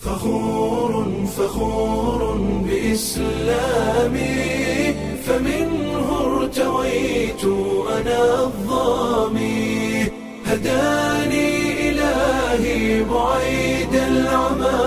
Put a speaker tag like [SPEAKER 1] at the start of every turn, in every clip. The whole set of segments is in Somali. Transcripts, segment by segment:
[SPEAKER 1] فخور فخور بإسلامي فمنه ارتويت أنا الظامي هداني إلهي بعيد العمى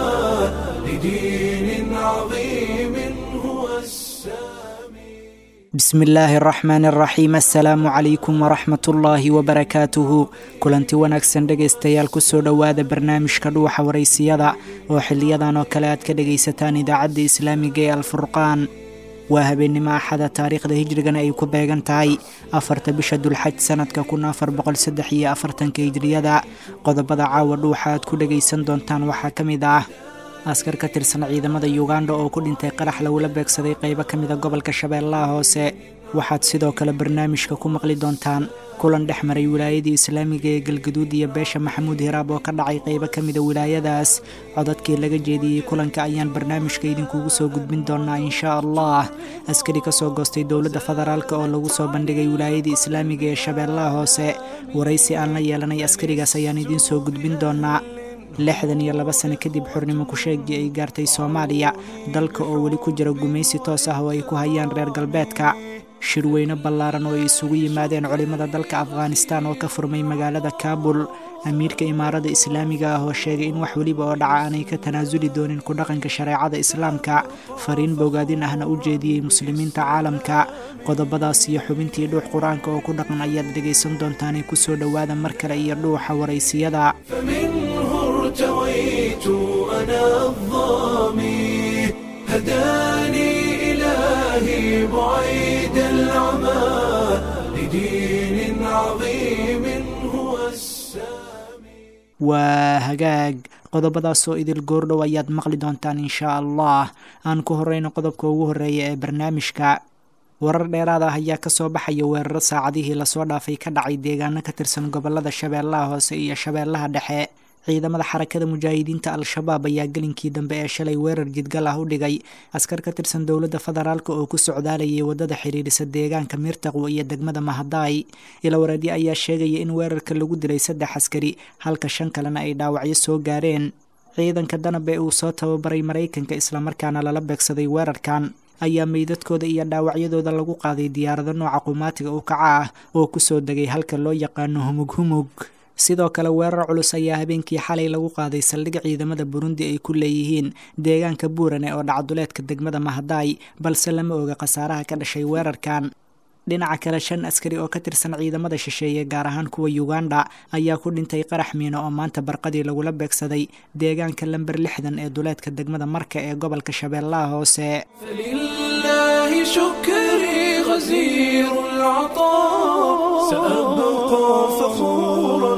[SPEAKER 1] لدين عظيم هو السامي
[SPEAKER 2] bismi illaahi araxmaani araxiim assalaamu calaykum waraxmat ullaahi wabarakaatuhu kulanti wanaagsan dhegaystayaal kusoo dhowaada barnaamijka dhuuxa waraysiyada oo xiliyadan oo kale aad ka dhegaysataan idaacadda islaamiga ee alfurqaan waa habeennimo axada taariikhda hijrigana ay ku beegan tahay afarta bisha dulxaj sanadka kun afar boqol saddex iyo afartanka hijriyada qodobada caawa dhuuxa aad ku dhegaysan doontaan waxaa ka mid ah askar ka tirsan ciidamada yuganda oo ku dhintay qarax lagula beegsaday qaybo ka mida gobolka shabeellaha hoose waxaad sidoo kale barnaamijka ku maqli doontaan kulan dhex maray wilaayadii islaamiga ee galgaduud iyo beesha maxamuud hiraab oo ka dhacay qaybo ka mida wilaayadaas codadkii laga jeediyey kulanka ayaan barnaamijka idinkugu soo gudbin doonaa inshaa allah askari kasoo goostay dowladda federaalk oo lagu soo bandhigay wilaayadii islaamiga ee shabeellaha hoose waraysi aan la yeelanay askarigaas ayaan idiin soo gudbin doonaa lixdan iyo laba sano kadib xurnimo ku-sheegii ay gaartay soomaaliya dalka oo weli ku jira gumaysi toos ah oo ay ku hayaan reer galbeedka shirweyne ballaaran oo ay isugu yimaadeen culimmada dalka afghanistan oo ka furmay magaalada kaabul amiirka imaarada islaamiga ah oo sheegay in wax weliba oo dhaca aanay ka tanaasuli doonin ku dhaqanka shareecada islaamka fariin bogaadin ahna u jeediyey muslimiinta caalamka qodobadaas iyo xubintii dhuux qur-aanka oo ku dhaqan ayaad dhegaysan doontaanay kusoo dhowaada mar kale iyo dhuuxa waraysiyada
[SPEAKER 1] فمنه ارتويت أنا الظامي هداني إلهي بعيد العمى لدين عظيم هو السامي
[SPEAKER 2] waa hagaag qodobadaasoo idil goordhow ayaad maqli doontaan inshaa allah aan ku horeyno qodobka ugu horeeya ee barnaamijka warar dheeraad ah ayaa kasoo baxaya weeraro saacadihii lasoo dhaafay ka dhacay deegaano ka tirsan gobolada shabeellaha hoose iyo shabeellaha dhexe ciidamada xarakada mujaahidiinta al-shabaab ayaa gelinkii dambe ee shalay weerar jidgal ah u dhigay askar ka tirsan dowladda federaalk oo ku socdaalayay wadada xiriirisa deegaanka miirtaqwo iyo degmada mahadaay ilawareedyo ayaa sheegaya in weerarka lagu dilay saddex askari halka shan kalena ay dhaawacyo soo gaareen ciidanka danab ee uu soo tababaray maraykanka islamarkaana lala beegsaday weerarkan ayaa meydadkooda iyo dhaawacyadooda lagu qaaday diyaarado nooca qumaatiga u kaca ah oo kusoo degay halka loo yaqaano humug humug sidoo kale weerar culus ayaa habeenkii xalay lagu qaaday saldhig ciidamada burundi ay ku leeyihiin deegaanka buurane oo dhacduleedka degmada mahadaay balse lama oga khasaaraha ka dhashay weerarkan dhinaca kale shan askari oo ka tirsan ciidamada shisheeye gaar ahaan kuwa yuganda ayaa ku dhintay qarax miino oo maanta barqadii lagula beegsaday deegaanka lamber lixdan ee duleedka degmada marka ee gobolka shabeellaha hoose
[SPEAKER 1] فلله شكري غزير العطاء سأبقى فخورا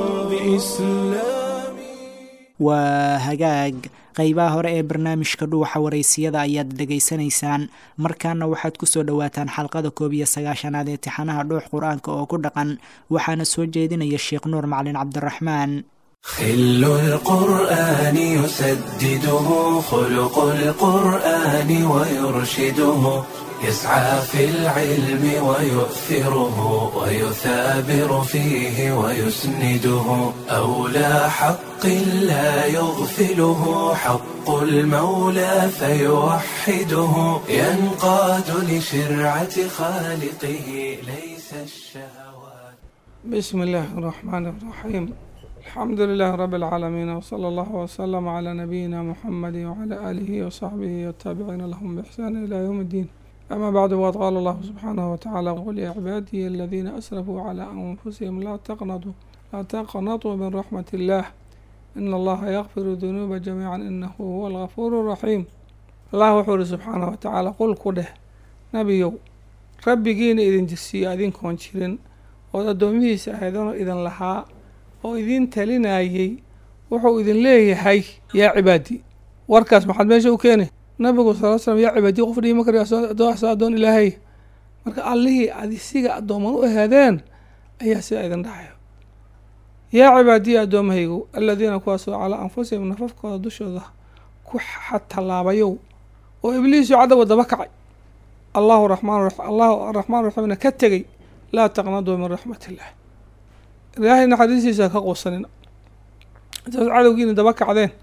[SPEAKER 1] بإسلامي
[SPEAKER 2] waa hagaag qeybaha hore ee barnaamijka dhuuxa waraysiyada ayaad dhegaysanaysaan markaana waxaad kusoo dhowaataan xalqada koob iyo sagaashanaad ee tixanaha dhuux qur-aanka oo ku dhaqan waxaana soo jeedinaya sheekh nuur macalin cabdiraxmaan
[SPEAKER 1] خل القرآن يسدده خلق القرآن ويرشده يسعى في العلم ويؤثره ويثابر فيه ويسنده أولى حق لا يغفله حق المولى فيوحده ينقاد لشرعة خالقه ليس الشهوات
[SPEAKER 3] بسم الله الرحمن الرحيم الحمد لله رب العالمين وصلى الله وسلم على نبينا محمد وعلى آله وصحبه والتابعين لهم بإحسان إلى يوم الدين أما بعد وقد قال الله سبحانه وتعالى قل يا عبادي الذين أسرفوا على أنفسهم لا تقنطوا لا تقنطوا من رحمة الله إن الله يغفر الذنوب جميعا إنه هو الغفور الرحيم الله وحور سبحانه وتعالى قل كده نبيو rabbigiina idin jirsiiyo adinkoon jirin ood addoomihiisa ahaydano idin lahaa oo idin talinayay wuxuu idin leeyahay yaa cibaadii warkaas maxaad meesha u keenay nabigu sal slam yaa cibaadii qof dhihi ma karayo addoon ilaahay marka allihii ad isiga addooman u ahaadeen ayaa sidaa idin dhahayo yaa cibaadiya addoommahaygu aladiina kuwaasoo calaa anfusihim nafafkooda dushooda ku xatallaabayow oo ibliisu cadowga daba kacay allahu raxmaan allahu araxmaan raxiimna ka tegey laa taqnaduu min raxmat illah ilaahay naxariistiisa ka quusanina intaas cadowgiina daba kacdeen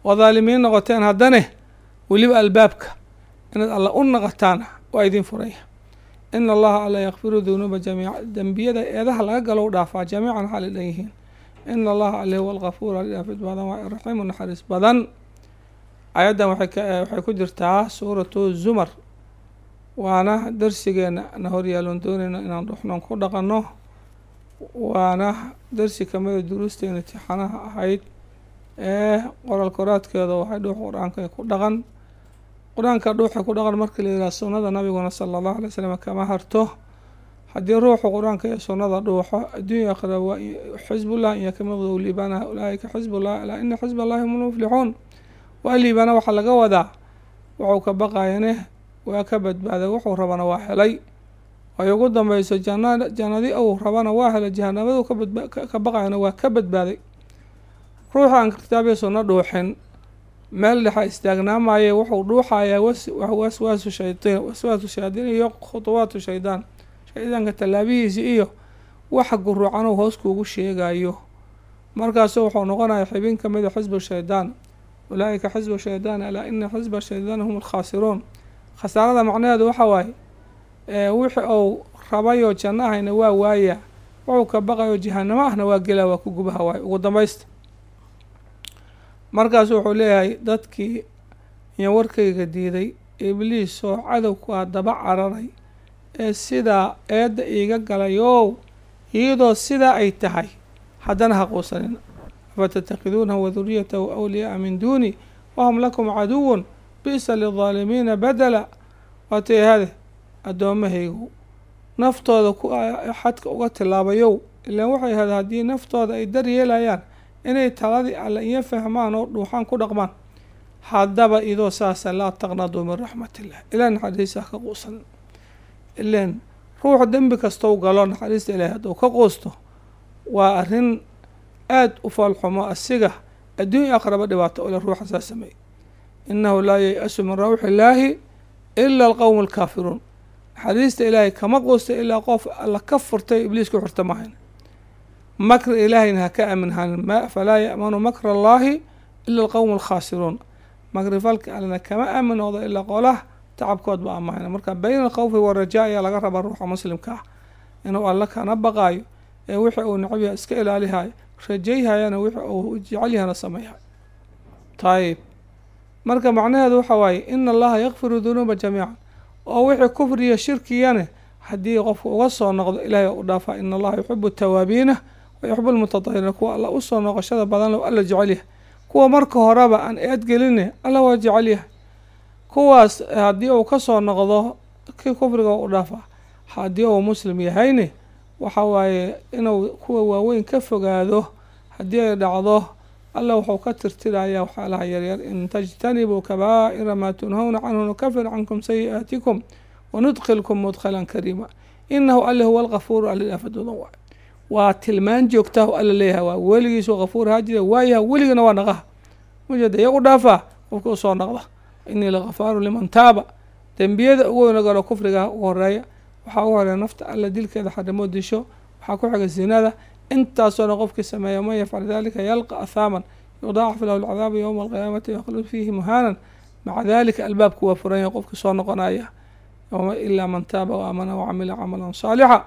[SPEAKER 3] oo dhaalimiin noqoteen haddane weliba albaabka inaad alla u naqataana waa idin furaya ina allaha alla yakfiru dunuuba jamiica dembiyada eedaha laga galo u dhaafaa jamiican xaali dhan yihiin ina allaha alle huwa alkafuur aldhaafid badan waa raxiimu naxariis badan ayaddan waxay ku jirtaa suuratu zumar waana darsigeena na horyaalon doonayna inaan dhuxnoon ku dhaqanno waana darsi kamida duruusteena tixanaha ahayd ee qoral koraadkeeda waxay dhuux qur-aanka ku dhaqan qur-aanka dhuuxa ku dhaqan marka la yidhaha sunnada nabiguna sala allahu alay slam kama harto haddii ruuxu qur-aanka iyo sunnada dhuuxo adduunya akhira waa xisbullah iyo kamaqdow liibaanaha ulaaika xisbullah alaa ina xisba allahi hum lmuflixuun waa liibaana waxaa laga wadaa wuxuu ka baqayane waa ka badbaaday wuxuu rabana waa helay ay ugu dambeyso jana jannadi uu rabana waa helay jahanabadu ka baqayana waa ka badbaaday ruuxa aan kitaabiya sunno dhuuxin meel dhexa istaagnaamaye wuxuu dhuuxayaa waswaasu shaydiin waswaasu shayaadiin iyo khutuwaatu shaydaan shaydaanka tallaabihiisi iyo waxa guruucanuu hoos kuugu sheegayo markaasu wuxuu noqonaya xibin ka mida xisbu shaydaan ulaaika xisbu shaydaan alaa ina xisba shaydaan hum alkhaasiruun khasaarada macnaheedu waxa waaye wixi uu rabayoo janno ahayna waa waaya wuxuu ka baqayo jahanamo ahna waa gelaa waa ku gubaha waaye ugu dambaysta markaasu wuxuu leeyahay dadkii iyo warkayga diiday ibliis oo cadowku ah daba cararay ee sidaa eedda iiga galay ow iyadoo sidaa ay tahay haddana ha quusanin afatattakhiduunahu waduriyatahu awliyaaa min duuni wahum lakum caduwun bi'sa lildaalimiina badela waatay hade addoommahaygu naftooda ku xadka uga tilaabayow ilaan waxay hada haddii naftooda ay dar yeelayaan inay taladii alle iyo fahmaan oo dhuuxaan ku dhaqmaan haddaba idoo saasa laa taqnaduu min raxmatillah ilaa naxariista ha ka quusan ileen ruuxu dembi kastou galo naxariista ilaahi hadduu ka quusto waa arrin aada u foolxumo asiga adduunya aqraba dhibaato ole ruuxa saa sameeyey innahu laa yay-asu min rawxi illaahi ila alqowmu alkaafiruun naxariista ilaahay kama quusta ilaa qof alla ka furtay ibliis ku xurta mahayn makr ilaahayna ha ka aaminhanin falaa ya'manu makra allaahi ila alqowmu alkhaasiruun makri falka allena kama aamin noqdo ilaa qolaha tacabkood ba amahayna marka bayna alkhawfi warajaa ayaa laga rabaa ruuxa muslimka ah inuu alla kana baqaayo ee wixii uu necabyaha iska ilaalihayo rajayhayana wixii uu jecelyahana sameeyhay tayib marka macnaheedu waxa waaye ina allaha yakfiru dunuuba jamiican oo wixii kufriya shirkiyane haddii qofku uga soo noqdo ilaahay u dhaafaa ina allaha yuxibu tawaabiina wa yuxibu lmutatahiriina kuwa alla usoo noqoshada badan low alla jecelyahay kuwa marka horeba aan eedgeline alla waa jecelyahay kuwaas haddii uu kasoo noqdo kii kufriga u dhaafaa haddii uu muslim yahayne waxa waaye inuu kuwa waaweyn ka fogaado haddii ay dhacdo alla wuxuu ka tirtirayaa waxyaalaha yaryar in tajtanibuu kabaa'ira maa tunhawna canhu nukafir cankum sayi'aatikum wanudkilkum mudkhalan kariima inahu alle huwa alkafuuru alilaafaduudan waay waa tilmaan joogtaah alla leeyahay waa weligiisu kafuur haa jira waayaha weligana waa naqaha mujada iyagu dhaafaa qofka usoo naqda inii lakafaaru liman taaba dembiyada ugu weyna galo kufriga ugu horeeya waxaa ugu horeeya nafta alla dilkeeda xarimo disho waxaa ku xiga zinada intaasoo qofkii sameeya man yafcal dalika yalqa ahaaman yudaacaf lahu alcadaabu yowma alqiyaamati yakhlud fiihi muhaanan maca dalika albaabku waa furan yahay qofkii soo noqonaya ilaa man taaba wa aamana wacamila camalan saalixa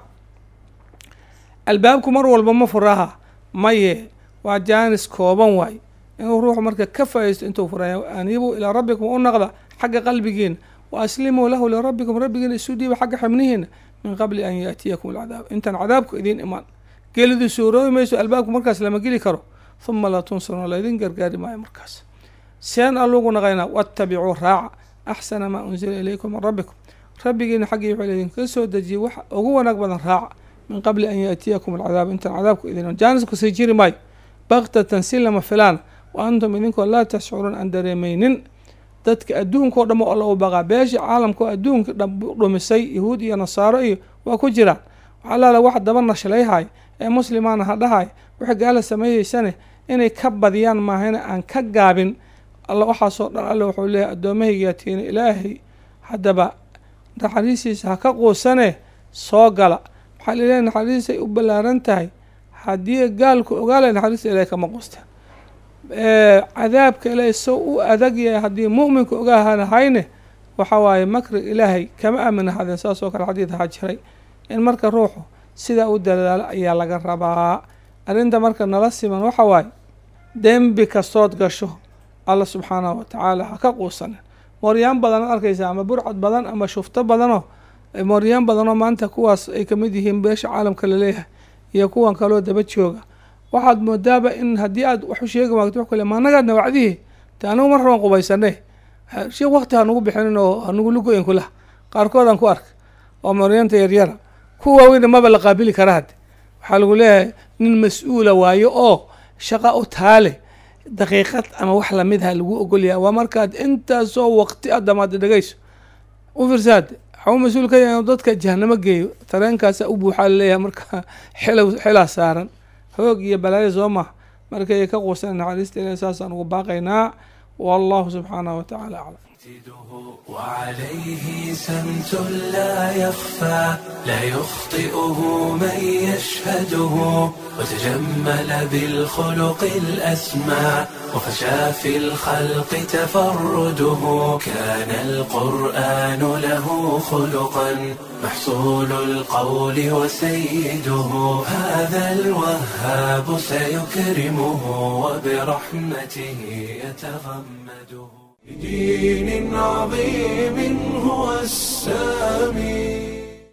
[SPEAKER 3] albaabku mar walba ma furaha maye waa jaanis kooban waay inuu ruuxu marka ka faa'iisto intuu furaya aniibuu ilaa rabbikum u naqda xagga qalbigiina wa aslimuu lahu lirabbikum rabbigiina isu dhiiba xagga xibnihiina min qabli an yaatiyakum alcadaab intaan cadaabku idiin imaan gelidu suuroobi mayso albaabku markaas lama geli karo huma laa tunsaruuna laydin gargaari maayo markaas seen allugu naqaynaa waattabicuu raaca axsana maa unsila ilaykum min rabbikum rabbigiina xaggii wuxuu idinka soo dejiyey wax ugu wanaag badan raaca min qabli an yaatiyakum alcadaab intaan cadaabku idin jaanisku sii jiri maayo baktatan si lama filaan wa antum idinkoo laa tashcuruun aan dareemaynin dadka adduunka o dham oo alla u baqaa beesha caalamka oo adduunka dhumisay yahuud iyo nasaaro iyo waa ku jiraan waxaa laala wax daba nashlayhay ee muslimaana ha dhahay waxay gaala sameeyeysane inay ka badiyaan maahayna aan ka gaabin alla waxaasoo dhan alle wuxuu leeyahay addoommahaygaa tiina ilaahay haddaba naxariistiisa ha ka quusane soo gala waxaa laleeyahay naxariistay u ballaaran tahay haddii gaalku ogaalay naxariista ilahay kama quusteen cadaabka ilaahay sow u adag yahay haddii mu'minka ogahanahayne waxa waaye makri ilaahay kama aamin ahadeen saas oo kale xadiid ahaa jiray in marka ruuxu sidaa u dadaalo ayaa laga rabaa arrinta marka nala siman waxa waaye dembi kastood gasho alla subxaanahu watacaala ha ka quusanin mooryaan badan ad arkaysa ama burcad badan ama shufto badanoo mooryaan badanoo maanta kuwaas ay kamid yihiin beesha caalamka laleeyahay iyo kuwan kaloo daba jooga waxaad moodaaba in haddii aad wax u sheegi waagto wax kale maanagaadna wacdihi te anigu mar raban qubaysane sheekh wakti hanugu bixinin oo hanugu lugoyin kulaha qaarkoodaan ku arka oo mooryaanta yaryara kuwa waaweyna maba la qaabili kara hadde waxaa lagu leeyahay nin mas-uula waayo oo shaqa u taale daqiiqad ama wax lamid ha lagu ogolyahay waa markaad intaasoo waqti a damaada dhegeyso u fiirsaade waxau mas-uul ka yahay inuu dadka jahanamo geeyo tareenkaasa u buuxaa laleeyahay marka xilow xilaa saaran hoog iyo balaayo soo maha markay ka quusan naxariista ilahi saasaan ugu baaqaynaa wallahu subxaanahu watacaala aclam
[SPEAKER 1] وعليه سمت لا يخفى لا يخطئه من يشهده وتجمل بالخلق الأسمى وفشى في الخلق تفرده كان القرآن له خلقا محصول القول وسيده هذا الوهاب سيكرمه وبرحمته يتغمده بدين عظيم هو السامي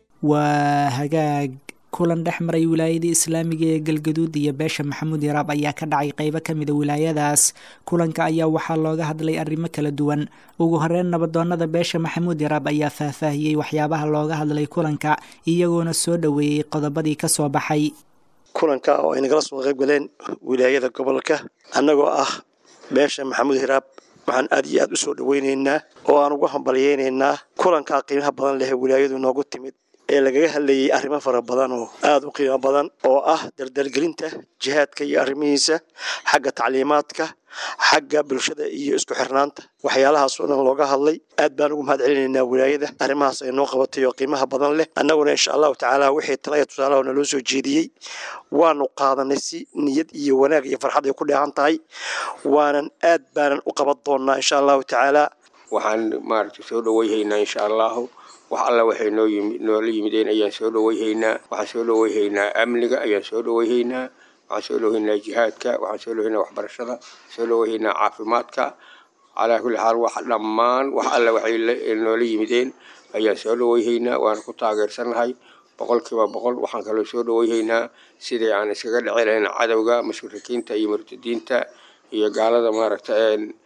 [SPEAKER 2] waa hagaag kulan dhex maray wilaayadii islaamiga ee galgaduud iyo beesha maxamuud yaraab ayaa ka dhacay qeybo ka mida wilaayadaas kulanka ayaa waxaa looga hadlay arrimo kala duwan ugu horeyn nabadoonada beesha maxamuud yaraab ayaa faahfaahiyey waxyaabaha looga hadlay kulanka iyagoona soo dhoweeyey qodobadii ka soo baxay
[SPEAKER 4] kulanka oo ay nagala soo qayb galeen wilaayada gobolka annagoo ah beesha maxamuud hiraab waxaan aad iyo aad u soo dhoweyneynaa oo aan ugu hambalyeyneynaa kulankaa qiimaha badan leh wilaayadu noogu timid ee lagaga hadlayay arrimo fara badan oo aada u qiimo badan oo ah daldalgelinta jihaadka iyo arrimihiisa xagga tacliimaadka xagga bulshada iyo isku xirnaanta waxyaalahaas oo dhan looga hadlay aad baan ugu mahad celinaynaa wilaayada arrimahaas ay noo qabatay oo qiimaha badan leh annaguna insha allahu tacaala wixii talaya tusaalaha naloo soo jeediyey waanu qaadanay si niyad iyo wanaag iyo farxad ay ku dheehan tahay waanan aad baanan u qaban doonaa insha allahu tacaala
[SPEAKER 5] waxaan maaragtay soo dhoweyhaynaa insha allahu wax alla waxay noo yimi noola yimideen ayaan soo dhoweyhaynaa waxaan soo dhoweyhaynaa amniga ayaan soo dhoweyhaynaa waxaan soo dhoweyhaynaa jihaadka waxaan soo dhoweyhaynaa waxbarashada soo dhoweyhaynaa caafimaadka calaa kulli xaal wax dhammaan wax alla waxay noola yimideen ayaan soo dhoweyhaynaa waana ku taageersannahay boqolkiiba boqol waxaan kaloo soo dhoweyhaynaa sidii aan iskaga dhici lahayn cadowga mushrikiinta iyo murtadiinta iyo gaalada maaragta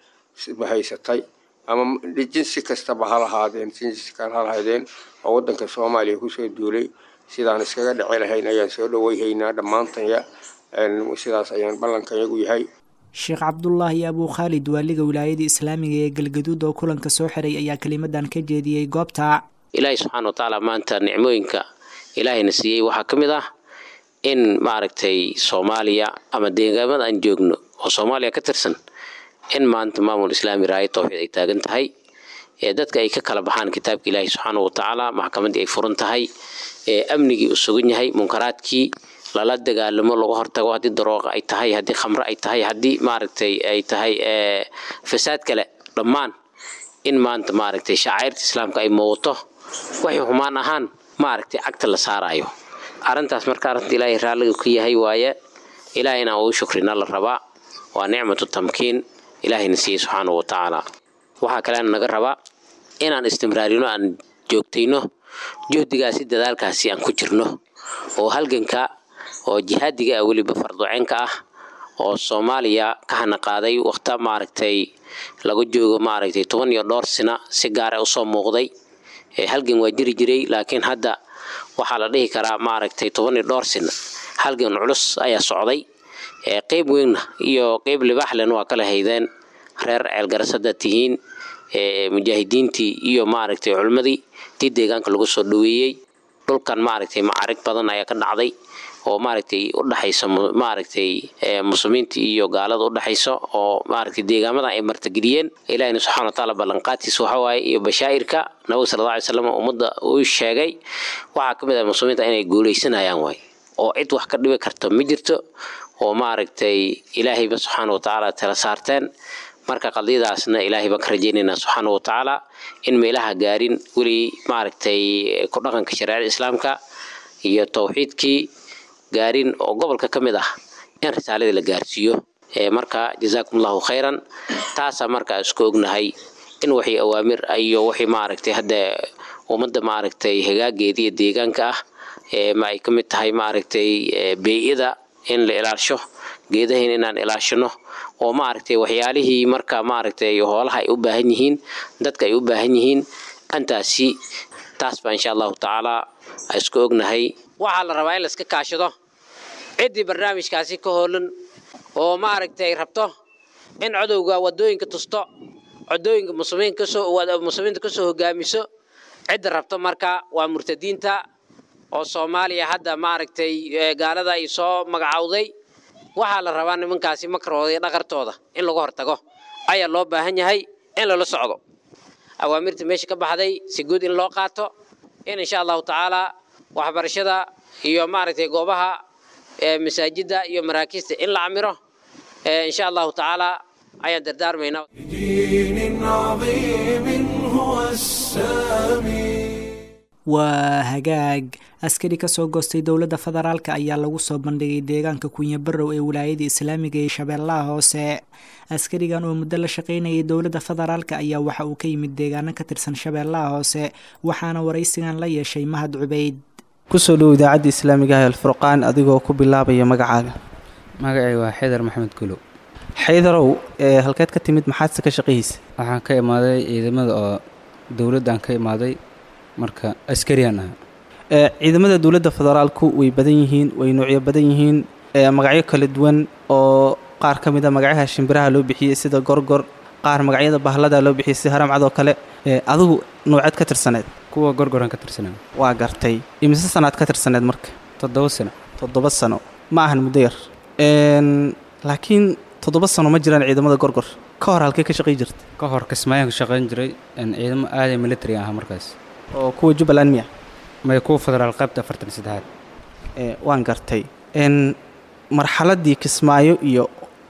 [SPEAKER 5] haysatay ama jinsi kastaba ha lahaadeen jinsi kale ha lahaydeen oo waddanka soomaaliya kusoo duulay sidaan iskaga dhici lahayn ayaan soo dhoweyhaynaa dhammaantanya sidaas ayaan ballankanyagu yahay
[SPEAKER 2] sheekh cabdulaahi abuu khaalid waaliga wilaayada islaamiga ee galgaduud oo kulanka soo xiray ayaa kelimadan ka jeediyey goobta
[SPEAKER 6] ilaahay subxaana watacaala maanta nicmooyinka ilaahayna siiyey waxaa ka mid ah in maaragtay soomaaliya ama deegaamada aan joogno oo soomaaliya ka tirsan in maanta maamul islaami raaya towxiid ay taagan tahay ee dadka ay ka kala baxaan kitaabka ilaahi subxaana watacaala maxkamaddii ay furan tahay ee amnigii u sugan yahay munkaraadkii lala dagaalamo laga hortago haddii darooqa ay tahay haddii khamre ay tahay haddii maaragtay ay tahay fasaad kale dhammaan in maanta maaragtay shacairta islaamka ay muuqato waxay xumaan ahaan maaragtay cagta la saarayo arrintaas marka arrinta ilaahay raalliga ka yahay waaye ilaahay inaan ugu shukrina la rabaa waa nicmatu tamkiin ilaahayna siiyey subxaana wa tacaala waxaa kaleana naga rabaa inaan istimraarino aan joogtayno juhdigaasi dadaalkaasi aan ku jirno oo halganka oo jihaadiga ah weliba farduceenka ah oo soomaaliya ka hana qaaday waqta maaragtay laga joogo maaragtay toban iyo dhowr sina si gaara usoo muuqday halgan waa jiri jiray laakiin hadda waxaa la dhihi karaa maaragtay toban iyo dhowr sina halgan culus ayaa socday qeyb weynna iyo qeyb libaaxlen waa kala haydeen reer ceelgarasada tihiin mujaahidiintii iyo maaragtay culimmadii tii deegaanka lagu soo dhaweeyey dhulkan maaragtay macarig badan ayaa ka dhacday oo maaragtay udhexaysa maaragtay muslimiinta iyo gaalada udhexaysa oo maaragtay deegaamadan ay martageliyeen ilahina subxana watacaala ballanqaadkiisa waxa waaye iyo bashaa'irka nabiga sala alla alay slam ummadda uu sheegay waxaa ka mid ah muslimiinta inay guulaysanayaan waay oo cid wax ka dhibi karta ma jirto oo maaragtay ilaahayba subxaana wa tacaala tala saarteen marka qadiyadaasna ilaahay baan ka rajaynaynaa subxaana wa tacaala in meelaha gaarin weli maaragtay ku dhaqanka shareecada islaamka iyo towxiidkii gaarin oo gobolka ka mid ah in risaaladii la gaarsiiyo marka jazaakum allahu khayran taasaa markaa isku ognahay in wixii awaamir iyo wixii maaragtay hadda ummadda maaragtay hagaageeda iyo deegaanka ah ma ay ka mid tahay maaragtay bey-ida in la ilaasho geedahin inaan ilaashino oo maaragtay waxyaalihii marka maaragtay hoolaha ay u baahan yihiin dadka ay u baahan yihiin antaasi taas baa insha allahu tacaala isku ognahay waxaa la rabaa in la iska kaashado ciddii barnaamijkaasi ka hoolan oo maaragtay rabto in codowga wadooyinka tusto codooyinka muslimiinta kasoo hogaamiso cidda rabto marka waa murtadiinta oo soomaaliya hadda maaragtay gaalada ay soo magacowday waxaa la rabaa nimankaasi makarooda iyo dhaqartooda in lagu hortago ayaa loo baahan yahay in lala socdo awaamirta meesha ka baxday si guud in loo qaato in insha allahu tacaala waxbarashada iyo maaragtay goobaha masaajida iyo maraakiista in la camiro insha allahu tacaala ayaan dardaarmaynaa
[SPEAKER 1] دين عظيم هو السامي
[SPEAKER 2] waa hagaag askari ka soo goostay dowladda federaalk ayaa lagu soo bandhigay deegaanka kunya barow ee wilaayada islaamiga ee shabeellaha hoose askarigan oo muddo la shaqaynayay dowladda federaalk ayaa waxa uu ka yimid deegaano ka tirsan shabeellaha hoose waxaana waraysigan la yeeshay mahad cubeyd
[SPEAKER 7] kusoo dhow idaacadda islaamiga ah alfurqaan adigoo ku bilaabaya magacaaga
[SPEAKER 8] magacay waa xidar maxamed gulow
[SPEAKER 7] xaydarow ee halkeed ka timid maxaadse ka shaqayhiisa
[SPEAKER 8] waxaan ka imaaday ciidamada oo dowladdan ka imaaday marka askariyaan ahaa
[SPEAKER 7] ee ciidamada dowladda federaalku way badan yihiin way noocyo badan yihiin ee magacyo kala duwan oo qaar ka mid a magacyaha shimbiraha loo bixiyey sida gorgor qaar magacyada bahlada loo bixiyey sida haramcadoo kale ee adigu nooceed ka tirsaneed
[SPEAKER 8] kuwa gorgoran ka tirsanaa
[SPEAKER 7] waa gartay imise sanaad ka tirsaneed marka
[SPEAKER 8] toddoba sano
[SPEAKER 7] toddoba sano ma ahan muddo yar n laakiin toddoba sano ma jiraan ciidamada gorgor ka hor halkee ka shaqay jirta
[SPEAKER 8] ka hor kismaayaan ka shaqayn jiray een ciidamo aaday military ahaa markaas
[SPEAKER 7] oo kuwa jubbaland miya
[SPEAKER 8] may kuwa federaal qaybta afartan saddexaad
[SPEAKER 7] ee waan gartay n marxaladdii kismaayo iyo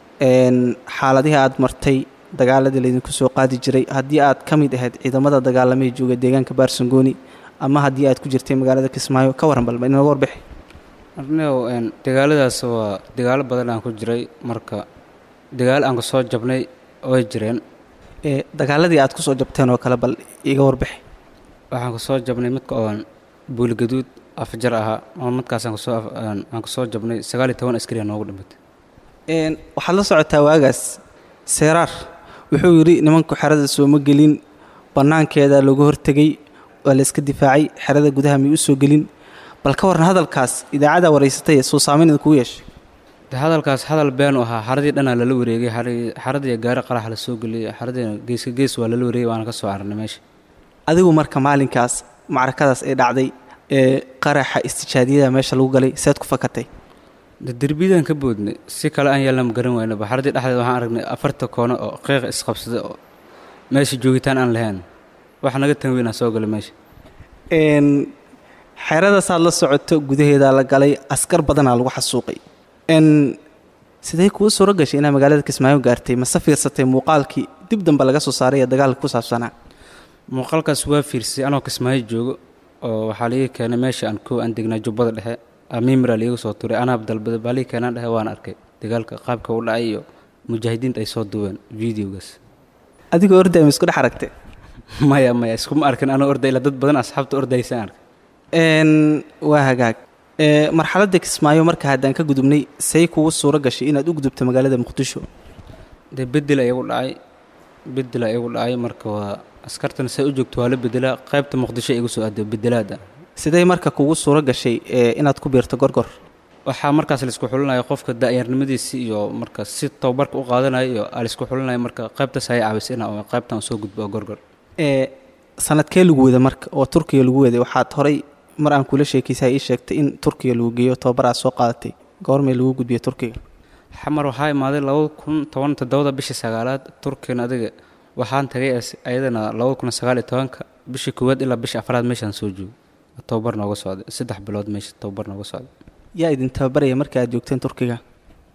[SPEAKER 7] n xaaladihii aad martay dagaaladii laydinku soo qaadi jiray haddii aad ka mid ahayd ciidamada dagaalamay jooga deegaanka baarsangooni ama haddii aad ku jirtay magaalada kismaayo ka warran balba inooga warbixi
[SPEAKER 8] arneow een dagaaladaas waa dagaalo badan aan ku jiray marka dagaalo aan ka soo jabnay way jireen
[SPEAKER 7] ee dagaaladii aad ku soo jabteen oo kale bal iga warbixi
[SPEAKER 8] waxaan ka soo jabnay midka oon buulgaduud afjar ahaa oo midkaasaan kasoo aan ka soo jabnay sagaal iyo toban askari aa noogu dhimatay
[SPEAKER 7] n waxaad la socotaa waagaas seeraar wuxuu yidhi nimanku xerada sooma gelin bannaankeeda looga hortegay waa la iska difaacay xerada gudaha may u soo gelin bal ka warran hadalkaas idaacadda waraysatay soo saamayn idin kugu yeeshay
[SPEAKER 8] de hadalkaas hadal beenu ahaa xaradii dhanaa lala wareegay xaradii xaradii gaari qarax la soo geliyay xaradiina geeska gees waa lala wareegay waana ka soo cararnay meesha
[SPEAKER 7] adigu marka maalinkaas macrakadaas ay dhacday ee qaraxa istijaadiyada meesha lagu galay seed ku fakatay
[SPEAKER 8] de derbiyadaan ka boodnay si kale aan yeelna ma garan waynaba xaradii dhexdeed waxaan aragnay afarta koono oo qiiqa isqabsada oo meesha joogitaan aan lahayn wax naga tan weynaa soo galay meesha
[SPEAKER 7] n xeradaasaad la socoto gudaheedaa la galay askar badanaa lagu xasuuqay n sidee kuu suuro gashay inaad magaalada kismaayo gaartay mase fiirsatay muuqaalkii dib dambe laga soo saaray ee dagaalka ku saabsanaa
[SPEAKER 8] muuqaalkaas waa fiirsay anoo kismaayo joogo oo waxaa liiga keenay meesha aan koo aan degnaa jubbada dhexe amiimra liiga soo turay anaab dalbada baa liiga keenaan dhexe waan arkay dagaalka qaabka u dhacay iyo mujaahidiinta ay soo duween videogaas
[SPEAKER 7] adigoo orday ma isku dhex aragtay
[SPEAKER 8] maya maya iskuma arkin anoo orday ila dad badan asxaabta ordaysaan arkay
[SPEAKER 7] n waa hagaag ee marxaladda kismaayo marka haddaan ka gudubnay say kugu suuro gashay inaad u gudubto magaalada muqdisho
[SPEAKER 8] dee bedela igu dhacay bedela igu dhacay marka waa askartana say u joogto waa la bedelaa qaybta muqdisho igu soo aaday bedelaada
[SPEAKER 7] sidee marka kugu suuro gashay ee inaad ku biirto gorgor
[SPEAKER 8] waxaa markaas laisku xulinaya qofka da'yarnimadiisi iyo marka si tababarka u qaadanayo iyo aa laisku xulinaya marka qaybtaas ayay caawisa in oo qaybtan soo gudbo oo gorgor
[SPEAKER 7] ee sanadkee lagu wada marka oo turkiga lagu waday waxaad horay mar aan kula sheekaysaa ii sheegtay in turkiga lagu geeyo tababar aad soo qaadatay goormay lagu gudbiyo turkiga
[SPEAKER 8] xamar waxaa imaaday labada kun toban toddobada bishii sagaalaad turkina adiga waxaan tagay ayadana labada kun sagaal iyo tobanka bishii koowaad ilaa bishii afraad meeshaan soo joogo tababar nooga socday saddex bilood meesha tababar nooga socday
[SPEAKER 7] yaa idin tababaraya marka aad joogteen turkiga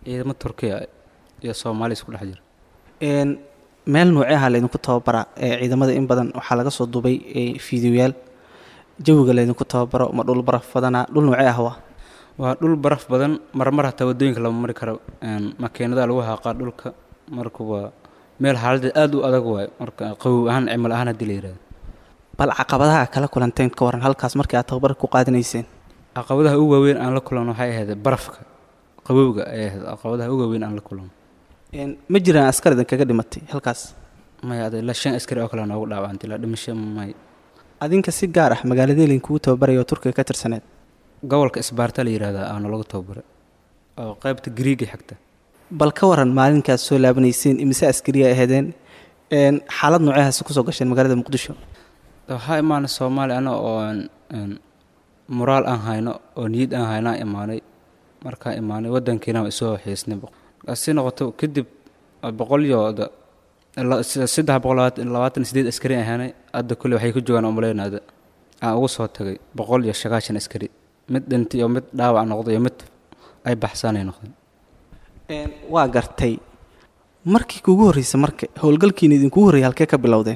[SPEAKER 8] ciidamo turkiya iyo soomaali isku dhex jira
[SPEAKER 7] Een, meel noocee aha laydinku tababaraa ee ciidamada in badan waxaa laga soo dubay ee fiidiyoyaal jawiga laydinku tababaro ma dhul baraf badanaa dhul noocee ah waa
[SPEAKER 8] waa dhul baraf badan marmar hataa wadooyinka lama mari karo een, makiinadaha lagu haaqaa dhulka marka waa meel xaaladeed aada u adag waayo marka qabow ahaan cimil ahaan haddii la yidhahdo
[SPEAKER 7] bal caqabadaha kala kulanteen ka waran halkaas markii aad tababar ku qaadanayseen
[SPEAKER 8] caqabadaha ugu waaweyn aan la kulanno waxay ahayd barafka qabowga ayay ahayd caqabadaha ugu waaweyn aan la kulanno
[SPEAKER 7] Een, ma jiraan askar idinkaga dhimatay halkaas
[SPEAKER 8] maya ada ilaa shan askari oo kale noogu dhaawacantay ilaa dhimasho may
[SPEAKER 7] adinka si gaar ah magaaladii laydinkugu tababaraya oo turkiga ka tirsaneed
[SPEAKER 8] gobolka isbaarta la yidhahdaa aana lagu tababaray oo qaybta griiga xigta
[SPEAKER 7] bal ka waran maalinkaad soo laabanayseen imise askariya ahaydeen Een, xaalad nooceehaasi kusoo gasheen magaalada muqdisho
[SPEAKER 8] waxaa imaanay soomaaliya ana oo aan aan moraal aan hayno oo niyad aan hayno aan imaanay markaan imaanay wadankiina waa isoo xiisnay si noqoto kadib boqol iyo da- la- s- saddex boqol labaatan labaatan sideed askari aan ahaanay hadda kule waxay ku joogaan umaleynada aan ugu soo tagay boqol iyo sagaashan askari mid dhintay iyo mid dhaawac noqday iyo mid ay baxsaanay noqdeen
[SPEAKER 7] Een, waa gartay markii kugu horreysay marka howlgalkiina idinkugu horreeyay halkee ka bilowdeen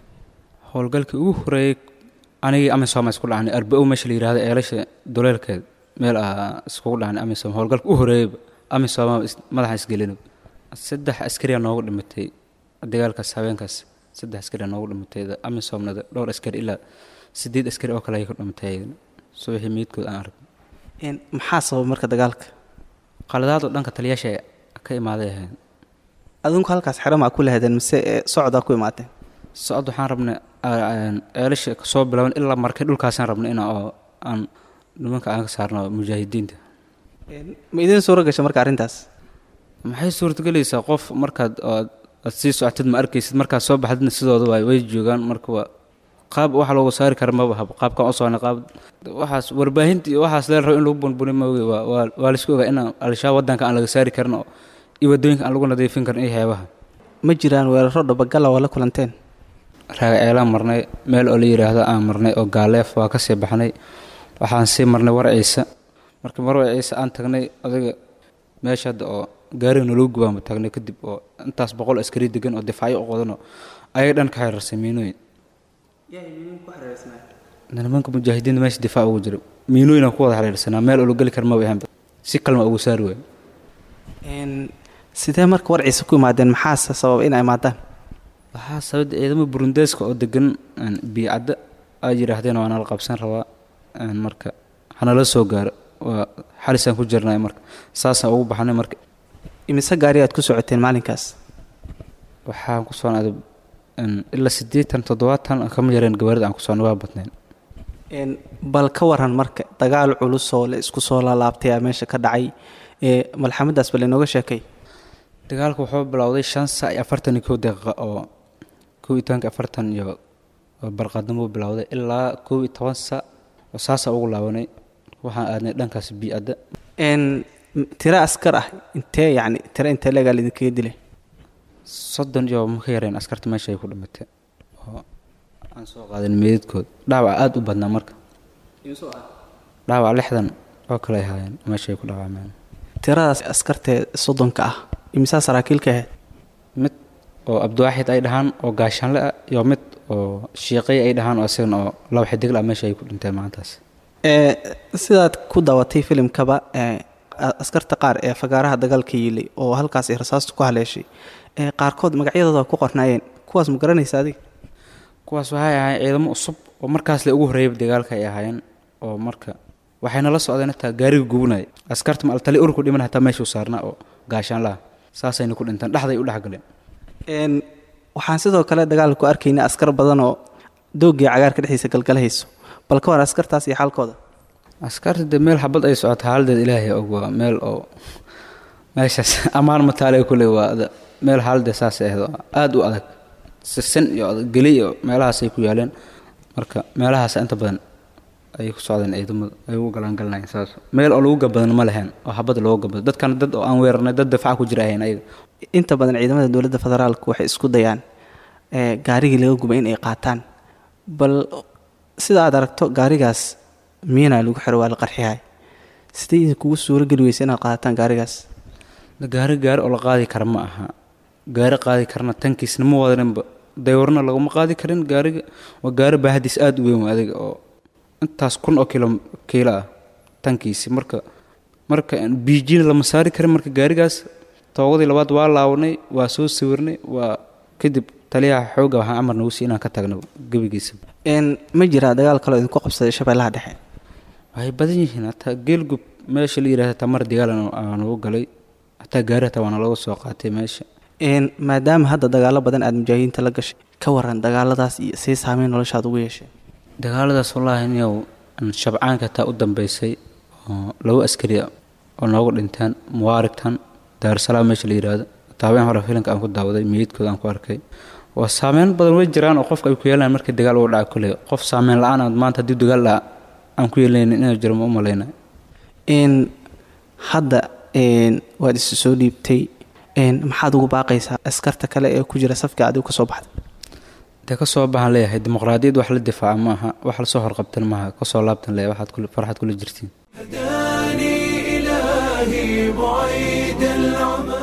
[SPEAKER 8] howlgalkii ugu horeeyey anigii amisom isku dhacnay arba-o meesha la yihahdo eelasha doleelkeed meel ah iskugu dhacnay amisom howlgalka u horeeyeyba amisom madaxa isgelina saddex askariyaa noogu dhimatay dagaalkaas habeenkaas saddex askariyaa noogu dhimatay amisomnada dhowr askari ilaa sideed askari oo kale ay ku dhimatay ayagana subaxii meydkood aan arag
[SPEAKER 7] Een, maxaa sababa marka dagaalka
[SPEAKER 8] qaladaadoo dhanka taliyaasha ka imaaday ahayn
[SPEAKER 7] adinku halkaas xeramaa ku lahaydeen mise ee socdaa ku imaateen
[SPEAKER 8] socod waxaan rabnay ceelasha kasoo bilaaban ilaa markay dhulkaasaan rabnay in oo aan nimanka aan ka saarno mujaahidiinta
[SPEAKER 7] Een, ma idiin suuro gashay marka arrintaas
[SPEAKER 8] maxay suurtagelaysaa qof markaad aad aad sii socotid ma arkaysid markaad soo baxdidna sidooda waay way joogaan marka waa qaab wax loogu saari kara maba habo qaabkaan u soconay qaab waxaas warbaahinta iyo waxaas lee rabo in lagu bunbuni maoge waa waa waa laisku ogaa inaan al-shabaab waddanka aan laga saari karin oo iyo waddooyinka aan lagu nadiifin karin iyo heebaha
[SPEAKER 7] ma jiraan weeraro dhabagala oo la kulanteen
[SPEAKER 8] raaga ceelaan marnay meel oo la yidhaahdo aan marnay oo gaaleef waa kasii baxnay waxaan sii marnay war ciise marka mar war ciise aan tagnay adiga meesha hadda oo gaariga naloo gubaanba tagnay kadib oo intaas boqol askari degan oo difaacyo u qodanoo ayaga dhan ka xiriirsay miinooyin nimanka mujaahidiinta meesha difaac ugu jira miinooyinaan ku wada xiriirsanaa meel oo la geli kara maba ahaanba si kalma ugu saari waayo
[SPEAKER 7] Een, sidee marka warciisa ku imaadeen maxaase sababa in ay imaadaan
[SPEAKER 8] waxaa sababta ciidamo burundeeska oo degan een, biicadda ay yidhaahdeen waa nala qabsan rabaa een, marka hanala soo gaaro waa xalisaan ku jirnay marka saasaan ugu baxnay marka
[SPEAKER 7] imise gaari aad ku socoteen maalinkaas
[SPEAKER 8] waxaan ku soonaaday een, ilaa siddeetan toddobaatan kama yareen gawaarida aan ku soonnay waa badnayn
[SPEAKER 7] Een, bal ka waran marka dagaal culus oo la isku soo laalaabtay aa meesha ka dhacay ee malxamadaas bal inooga sheekay
[SPEAKER 8] dagaalku wuxuu bilowday shan saac iyo afartan iyo kow daqiiqa oo kow iyo tobanka afartan iyo oo barqaadnimo bilowday ilaa kow iyo toban saac oo saasaa ugu laabanay waxaan aadnay dhankaas biicadda
[SPEAKER 7] Een, m- tiro askar ah intee yacni tiro intee leegaa laidinkaga dilay
[SPEAKER 8] soddon iyo ma ka yareen askarta meesha ay ku dhimatay oo aan soo qaadan meedadkood dhaawac aada u badnaa marka dhaawac lixdan oo kale ay haayeen meesha ay ku dhaawacmeen
[SPEAKER 7] tiradaas askartee soddonka ah imisaa saraakiilka ahayd
[SPEAKER 8] mid oo abdiwaaxid ay dhahaan oo gaashaanle ah iyo mid oo shiiqay ay dhahaan oo isagana oo laba xidig la meesha ay ku dhinteen maantaas
[SPEAKER 7] ee sidaad ku daawatay filimkaba ee a- askarta qaar ee fagaaraha dagaalka yiilay oo halkaas ay rasaastu ku haleeshay ee qaarkood magacyadooda ku qornaayeen kuwaas ma garanaysa adiga
[SPEAKER 8] kuwaas waxay ahaayeen ciidamo cusub oo markaas la ugu horreeyay dagaalka ay ahaayeen oo marka waxayna la socdeen hataa gaariga gubunaya askarta maaltali urku dhiman hataa meeshuu saarnaa oo gaashaan laha saasayna ku dhinteen dhexday u dhexgaleen
[SPEAKER 7] Een, waxaan sidoo kale dagaalka ku arkaynay askar badan oo doogii cagaarka dhexdiisa galgalahayso bal ka war askartaas iyo xaalkooda
[SPEAKER 8] askarta dee meel xabad ay socoto xaaladeed ilaahay og waa meel oo meeshaas ammaan mataale kule waa da- meel xaaladeed saasay ahayd oo aada u adag sisin iyo adag geli iyo meelahaasay ku yaaleen marka meelahaas inta badan ayay ku socdeen ciidamadu ay ugu galaangalanayeen saas meel oo lagu gabadan ma lahayn oo xabad looga gabado dadkana dad oo aan weerarnay dad difaac ku jira ahayn ayaga
[SPEAKER 7] inta badan ciidamada dowladda federaalka waxay isku dayaan ee gaarigii laga gubay in ay qaataan bal sida aad aragto gaarigaas miina lagu xiro waa la qarxiyahay sidee idinkugu suuro geli weysa inaad qaadataan gaarigaas
[SPEAKER 8] gaari gaari oo la qaadi kara ma aha gaari qaadi karna tankiisna ma wadaninba daywarna laguma qaadi karin gaariga waa gaari baahadiis aada u weyn waa adiga oo intaas kun oo kilo kiilo ah tankiisi marka marka biijina lama saari karin marka gaarigaas toogadii labaad waa laabanay waa soo sawirnay waa kadib taliyaha xoogga waxaan amar nagu sii inaan ka tagno gebigiisa
[SPEAKER 7] ma jiraa dagaal kaloo idinku qabsaday shabeellaha dhexe
[SPEAKER 8] waxay badan yihiin hataa geelgub meesha la yidhahda tamar digaal aan ugu galay hataa gaari hataa waana laga soo qaatay meesha
[SPEAKER 7] maadaama hadda dagaalo badan aada mujaahidiinta la gashay ka waran dagaaladaas iyo sii saameyn noloshaad ugu yeeshay
[SPEAKER 8] dagaaladaas wallaahi niyow shabcaanka hataa u dambeysay oo laba askari oo noogu dhinteen muwaarigtan daarusalaam meesha la yidhaahdo taabeen hore filinka aan ku daawaday meydkooda aan ku arkay waa saameyn badan way jiraan oo qofka ay ku yeelaan markii dagaal uu dhaca kuley qof saameyn la-aan aad maanta haddii dagaal dhaca aan ku yeelaynin inuu jiro ma u malayna
[SPEAKER 7] hadda waad isu soo dhiibtay maxaad ugu baaqaysaa askarta kale ee ku jira safka adigu ka soo baxda
[SPEAKER 8] dee ka soo baxaan leeyahay dimuqraadiyad wax la difaaca ma aha wax lasoo horqabtan maaha kasoo laabtan leeyahay waxaad kule farxaad kula jirtiin
[SPEAKER 1] هداني إلهي بعيد العمى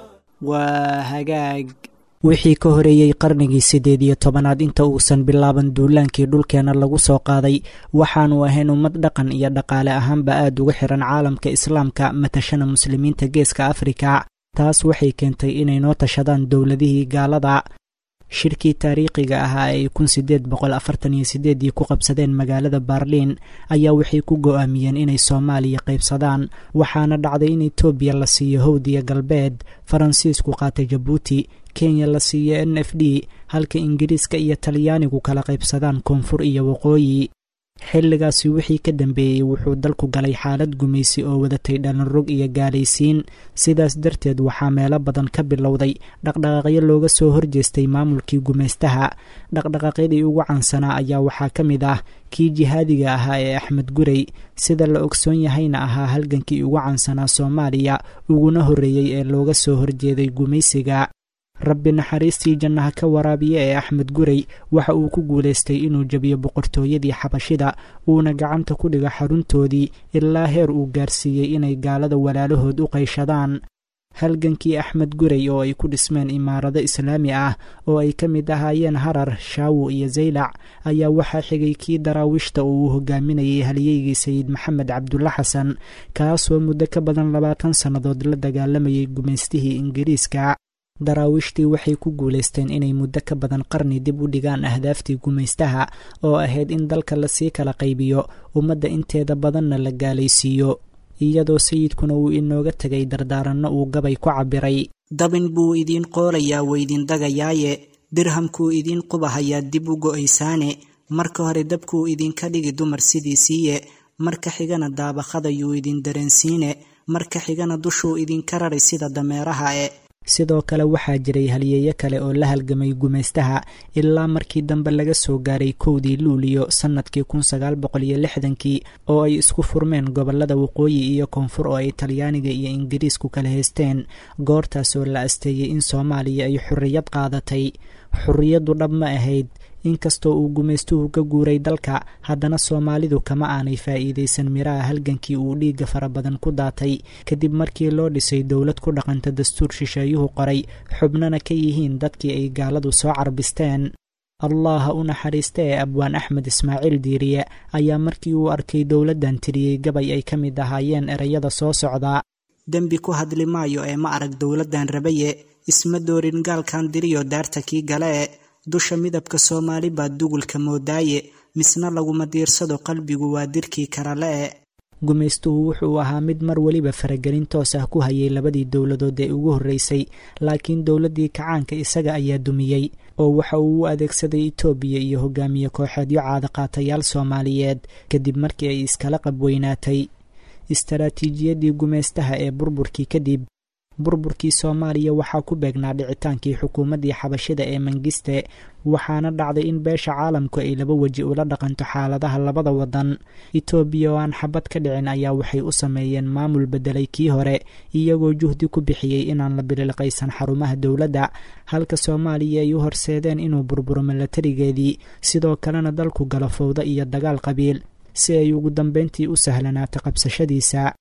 [SPEAKER 2] waa hagaag wixii ka horeeyey qarnigii siddeed iyo tobanaad inta uusan bilaaban duulaankii dhulkeenna lagu soo qaaday waxaanu ahayn ummad dhaqan iyo dhaqaale ahaanba aad uga xiran caalamka islaamka matashana muslimiinta geeska afrika taas waxay keentay inay noo tashadaan dowladihii gaalada shirkii taariikhiga ahaa ay kun sideed boqol afartan iyo sideedii ku qabsadeen magaalada baarliin ayaa waxay ku go-aamiyeen inay soomaaliya qaybsadaan waxaana dhacday in etoobiya la siiyo howdiya galbeed faransiisku qaatay jabuuti kenya la siiyo n f d halka ingiriiska iyo talyaanigu kala qaybsadaan koonfur iyo waqooyi xilligaasi wixii ka dambeeyey wuxuu dalku galay xaalad gumaysi oo wadatay dhalinrog iyo gaalaysiin sidaas darteed waxaa meelo badan ka bilowday dhaqdhaqaaqyo looga soo horjeestay maamulkii gumaystaha dhaqdhaqaaqyadii ugu caansanaa ayaa waxaa ka mid ah kii jihaadiga ahaa ee axmed gurey sida la ogsoon yahayna ahaa halgankii ugu caansanaa soomaaliya uguna horreeyey ee looga soo horjeeday gumaysiga rabbi naxariistii jannaha ka waraabiye ee axmed gurey waxa uu ku guulaystay inuu jebiyo boqortooyadii xabashida uuna gacanta ku dhigo xaruntoodii ilaa heer uu gaarsiiyey inay gaalada walaalahood u qayshadaan halgankii axmed gurey oo ay ku dhismeen imaarado islaami ah oo ay ka mid ahaayeen harar shaawo iyo zaylac ayaa waxaa xigay kii daraawiishta oo uu hogaaminayay halyeygii sayid maxamed cabdulla xasan kaasoo muddo ka badan labaatan sannadood la dagaalamayay gumaystihii ingiriiska daraawiishtii waxay ku guulaysteen inay muddo ka badan qarni dib u dhigaan ahdaaftii gumaystaha oo ahayd in dalka lasii kala qaybiyo ummadda inteeda badanna la gaalaysiiyo iyadoo sayidkuna uu inooga tegay dardaaranno uu gabay ku cabbiray dabin buu idiin qoolayaa weydin dagayaaye dirhamkuu idiin qubahayaa dib u go'aysaane marka hore dabkuu idinka dhigi dumar sidiisiiye marka xigana daabaqadayuu idin dareensiine marka xigana dushuu idinka raray sida dameeraha e sidoo kale waxaa jiray halyeeyo kale oo la halgamay gumaystaha ilaa markii dambe laga soo gaaray kowdii luuliyo sannadkii kun sagaal boqol iyo lixdankii oo ay isku furmeen gobollada waqooyi iyo koonfur oo ay talyaaniga iyo ingiriisku kala haysteen goortaas oo la asteeyey in soomaaliya ay xorriyad qaadatay xorriyaddu dhab ma ahayd inkastoo uu gumaystuhu ka guuray dalka haddana soomaalidu kama aanay faa'iidaysan miraha halgankii uu dhiigga fara badan ku daatay kadib markii loo dhisay dowlad ku dhaqanta dastuur shisheeyuhu qoray xubnana ka yihiin dadkii ay gaaladu soo carbisteen allah ha u naxariista ee abwaan axmed ismaaciil diiriye ayaa markii uu arkay dowladdan tiriyey gabay ay ka mid ahaayeen ereyada soo socdaa dembi ku hadli maayo ee ma arag dowladdan rabaye isma doorin gaalkan diriyo daarta kii galee dusha midabka soomaali baa dugulka moodaaye misna laguma diirsado qalbigu waa dirkii karale-e gumaystuhu wuxuu ahaa mid mar weliba faragelin toos ah ku hayay labadii dowladood ee ugu horreysay laakiin dowladdii kacaanka isaga ayaa dumiyey oo waxa uu u adeegsaday itoobiya iyo hogaamiye kooxeedyo caadaqaatayaal soomaaliyeed kadib markii ay iskala qabweynaatay istaraatiijiyadii gumaystaha ee burburkii kadib burburkii soomaaliya waxaa ku beegnaa dhicitaankii xukuumaddii xabashida ee mangiste waxaana dhacday in beesha caalamku ay laba weji ula dhaqanto xaaladaha labada wadan itoobiya oo aan xabad ka dhicin ayaa waxay u sameeyeen maamul bedelay kii hore iyagoo juhdi ku bixiyey inaan la bililqaysan xarumaha dowladda halka soomaaliya ay u horseedeen inuu burburo milatarigeedii sidoo kalena dalku galo fowdo iyo dagaal qabiil si ay ugu dambeyntii u sahlanaato qabsashadiisa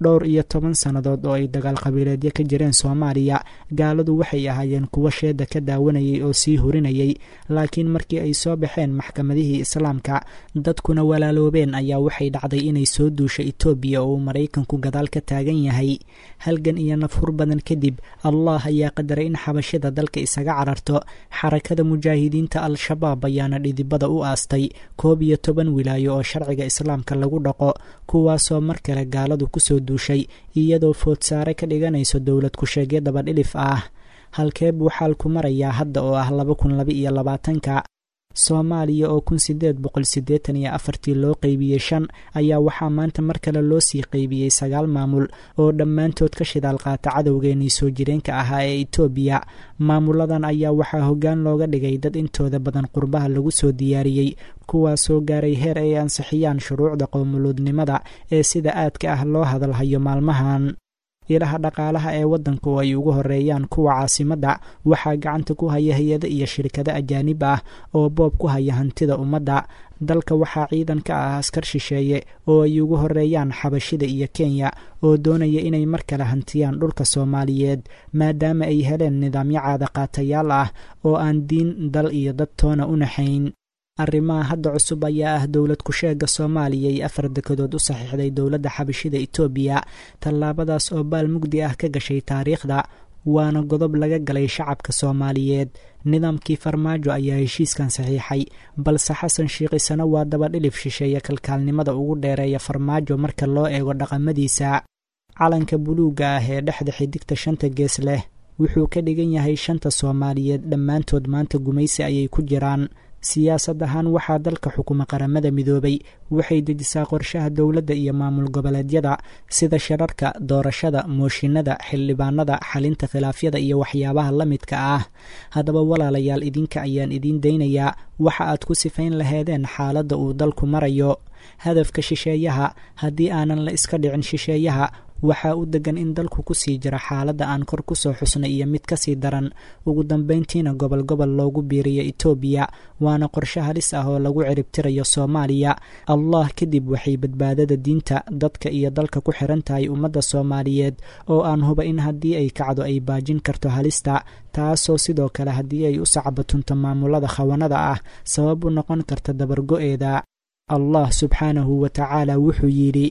[SPEAKER 2] dhowr iyo toban sannadood oo ay dagaal qabiileedyo ka jireen soomaaliya gaaladu waxay ahaayeen kuwo sheeda ka daawanayay oo sii hurinayay laakiin markii ay soo baxeen maxkamadihii islaamka dadkuna walaaloobeen ayaa waxay dhacday inay soo duusha etoobiya oo uu maraykanku gadaal ka taagan yahay halgan iyo nafhur badan kadib allah ayaa qadaray in xabashida dalka isaga cararto xarakada mujaahidiinta al-shabaab ayaana dhidibada u aastay koob iyo toban wilaayo oo sharciga islaamka lagu dhaqo kuwaasoo mar kale gaaladu kusoo duushay iyadoo foodsaare ka dhiganayso dowlad ku-sheegyo dabadhilif ah halkee buu xaalku marayaa hadda oo ah laba kun laba iyo labaatanka soomaaliya oo kun sideed boqol siddeetan iyo afartii loo qeybiyey shan ayaa waxaa maanta mar kale loo sii qeybiyey sagaal maamul oo dhammaantood ka shidaal qaata cadowgeenii soo jireenka ahaa ee etoobiya maamuladan ayaa waxaa hoggaan looga dhigay dad intooda badan qurbaha lagu soo diyaariyey kuwaasoo gaaray heer ay ansixiyaan shuruucda qowmuluudnimada ee sida aadka ah loo hadalhayo maalmahan ilaha dhaqaalaha ee waddanka oo ay ugu horeeyaan kuwa caasimadda waxaa gacanta ku haya hay-ado iyo shirkado ajaanib ah oo boob ku haya hantida ummadda dalka waxaa ciidan ka ah askar shisheeye oo ay ugu horeeyaan xabashida iyo kenya oo doonaya inay mar kale hantiyaan dhulka soomaaliyeed maadaama ay heleen nidaamyo caada qaatayaal ah oo aan diin dal iyo dad toona u naxayn arrimaha hadda cusub ayaa ah dowlad ku-sheega soomaaliya ay afar dekedood u saxiixday dowladda xabashida etoobiya tallaabadaas oo baal mugdi ah ka gashay taariikhda waana godob laga galay shacabka soomaaliyeed nidaamkii farmaajo ayaa heshiiskan saxiixay balse xasan shiikhisana waa dabadhilif shisheeye kalkaalnimada ugu dheereeya farmaajo marka loo eego dhaqamadiisa calanka buluugga ah ee dhexda xidigta shanta gees leh wuxuu ka dhigan yahay shanta soomaaliyeed dhammaantood maanta gumaysi ayay ku jiraan siyaasad ahaan waxaa dalka xukuma qaramada midoobay waxay dejisaa qorshaha dowladda iyo maamul goboleedyada sida shirarka doorashada mooshinada xildhibaanada xalinta khilaafyada iyo waxyaabaha la midka ah haddaba walaalayaal idinka ayaan idiin daynayaa waxa aad ku sifayn laheedeen xaaladda uu dalku marayo hadafka shisheeyaha haddii aanan la iska dhicin shisheeyaha waxaa u degan in dalku kusii jira xaaladda aan kor kusoo xusnay iyo mid kasii daran ugu dambeyntiina gobol gobol loogu biiriyo etoobiya waana qorshe halis ah oo lagu ciribtirayo soomaaliya allah kadib waxay badbaadada diinta dadka iyo dalka ku xiran tahay ummadda soomaaliyeed oo aan huba in haddii ay kacdo ay baajin karto halista taasoo sidoo kale haddii ay u sacbatunto maamulada khawanada ah sabab u noqon karta dabargo-eeda allah subxaanahu wa tacaala wuxuu yidhi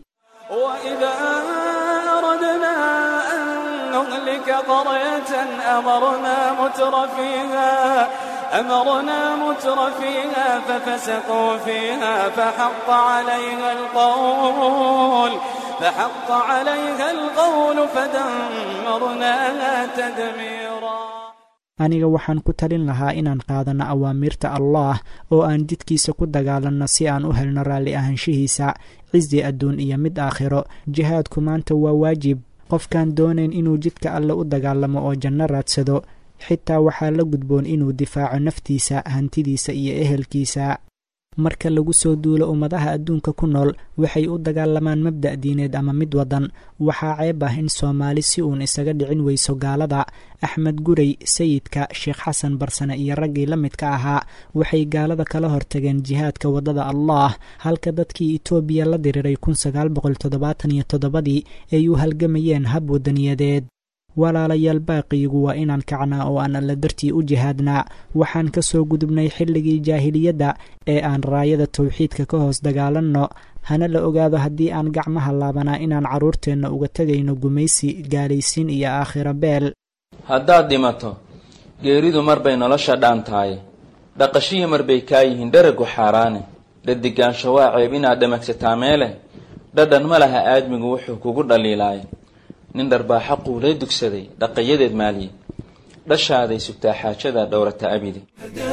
[SPEAKER 1] نهلك قرية أمرنا متر فيها أمرنا متر فيها ففسقوا فيها فحق عليها القول فحق عليها القول فدمرناها تدميرا
[SPEAKER 2] aniga waxaan ku talin lahaa inaan qaadanno awaamirta allaah oo aan jidkiisa ku dagaalanno si aan u helno raalli ahaanshihiisa cisi adduun iyo mid aakhiro jihaadku maanta waa waajib qofkaan doonayn inuu jidka alle u dagaalamo oo janno raadsado xitaa waxaa la gudboon inuu difaaco naftiisa hantidiisa iyo ehelkiisa marka lagu soo duulo ummadaha adduunka ku nool waxay u dagaalamaan mabda' diineed ama mid waddan waxaa ceeb ah in soomaali si uun isaga dhicin weyso gaalada axmed gurey sayidka sheekh xasan barsane iyo raggii la midka ahaa waxay gaalada kala hortageen jihaadka waddada allaah halka dadkii etoobiya la diriiray kun sagaal boqol toddobaatan iyo toddobadii ay u halgamayeen hab wadaniyadeed walaalayaal baaqiyigu waa inaan kacnaa oo aan alla dartii u jihaadnaa waxaan ka soo gudubnay xilligii jaahiliyadda ee aan raayada tawxiidka ka hoos dagaalanno hana la ogaado haddii aan gacmaha laabanaa inaan carruurteenna uga tegayno gumaysi gaalaysiin iyo aakhiro beel
[SPEAKER 9] haddaad dhimato geeridu mar bay nolosha dhaan tahay dhaqashihii mar bay kaa yihiin dharagu xaaraane dhadigaansho waa ceeb inaad dhamagsataa meele dhadhan ma laha aadmigu wuxuu kugu dhaliilaay nin dharbaa xaquu la dugsaday dhaqayadeed maaliye dhashaaday sugtaa xaajada dhowrata abidi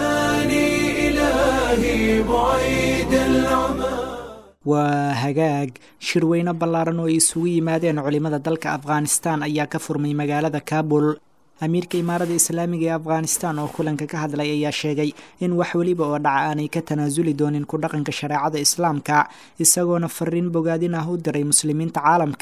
[SPEAKER 2] waa hagaag shirweyne ballaaran oo ay isugu yimaadeen culimmada dalka afghanistan ayaa ka furmay magaalada kabul amiirka imaarada islaamiga ee afghanistan oo kulanka ka hadlay ayaa sheegay in wax weliba oo dhaca aanay ka tanaasuli doonin ku dhaqanka shareecada islaamka isagoona fariin bogaadin ah u diray muslimiinta caalamka